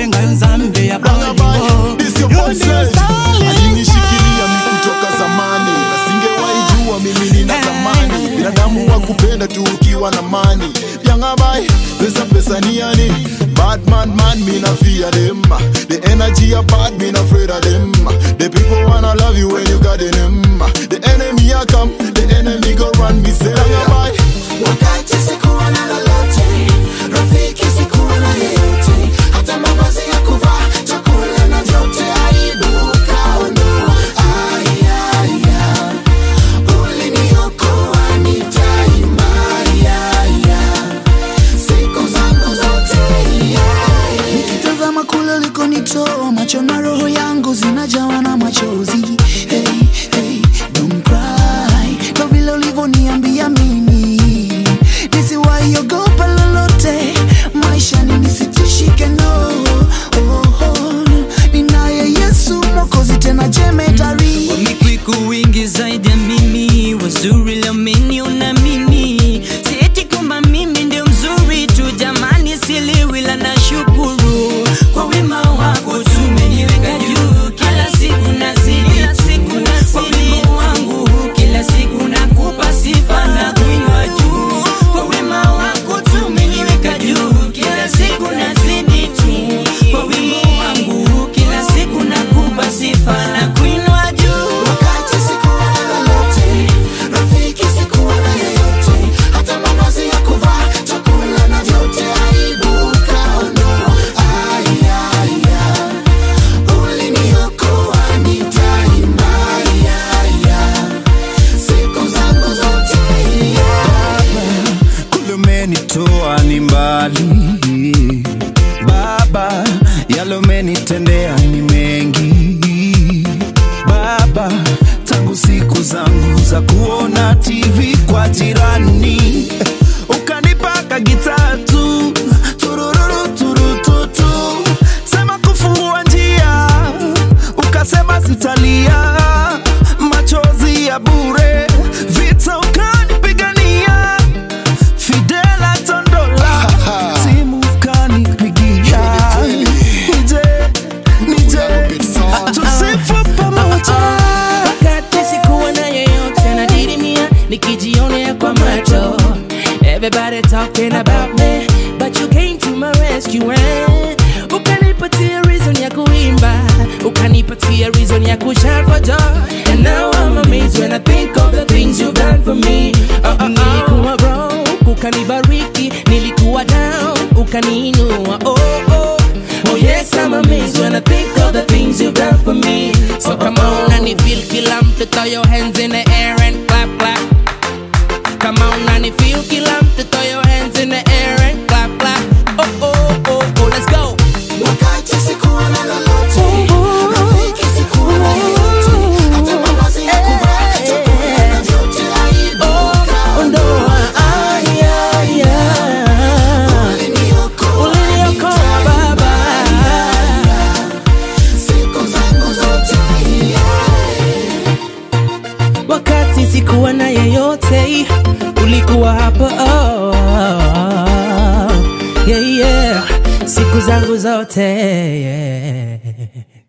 kulenga nzambe ya Rangabai, bolingo this your Yo boy ndio Sledge. Salisa. alinishikilia mi kutoka zamani na singewahi jua mimi nina thamani binadamu wa kupenda tu ukiwa na mani yangabai pesa pesa ni yani bad man man me na fear them the energy are bad me na afraid of them the people wanna love you when you got in them the enemy a come the enemy go run me say yangabai Wakati sikuwa na lolote, rafiki sikuwa na yeyote, hata mavazi ya kuvaa, chakula na vyote, aibu ukaondoa. Aya, aya, uliniokoa, nitaimba. Aya, aya, siku zangu zote. Aya, Nikitazama kule ulikonitoa, macho na roho yangu zinajawa na machozi. Hey, hey, don't cry, kwa vile ulivyoniambia mimi nisiwahi ogopa lolote maishani, nisitishike no. Oh, oh, ninaye Yesu Mwokozi, tena jemedari Wamekwiku wingi zaidi ya mimi, wazuri leo umeniona mimi, sieti kwamba mimi ndio mzuri tu jamani, siliwi la nashukuru kwa wema wako tu umeniweka juu, kila siku nazidi, kila siku nazidi kwa wema wangu, kila siku nakupa sifa na kuinua juu, kwa wema wako tu umeniweka juu, kila siku nazidi tu kwa wema wangu, kila siku nakupa sifa na kuinua juu. wakati sikuwa na lolote, rafiki sikuwa na yeyote, hata mavazi ya kuvaa, chakula na vyote, aibu ukaondoa. Aya, aya, uliniokoa, nitaimba. Aya, aya, siku zangu zote. kule umenitoa ni mbali Baba, yale umenitendea ni mengi Baba, tangu siku zangu za kuona TV kwa jirani ukanipaka gitaa tu turururu turututu, sema kufungua njia, ukasema sitalia machozi ya bure, vita ukanipigania Fidela Tondola simu kanipigia nije nije tusifu pamoja wakati sikuwa na yeyote nadidimia nikijionea kwa macho everybody talking about me but you came to my rescue eh? ukanipatia reason ya kuimba ukanipatia reason ya kushout for joy and now I'm amazed when I think of the things you've done for me oh, oh, oh. nilikuwa broke ukanibariki nilikuwa down ukaniinua oh, oh. Oh yes, I'm amazed when I think of the things you've done for me. So come on and if feel kila mtu throw your hands in the air and clap clap. Come on and if feel kila mtu throw your hands in the air and clap clap. Oh oh oh oh, let's go. Wakati sikuwa na lolote, rafiki sikuwa na yeyote, hata mavazi ya kuvaa, chakula na vyote, aibu ukaondoa. Ondoa aya aya. Uliniokoa, Uliniokoa baba. siku zangu zote. Wakati sikuwa na yeyote, ulikuwa hapo oh, yeah, yeah. Siku zangu zote yeah.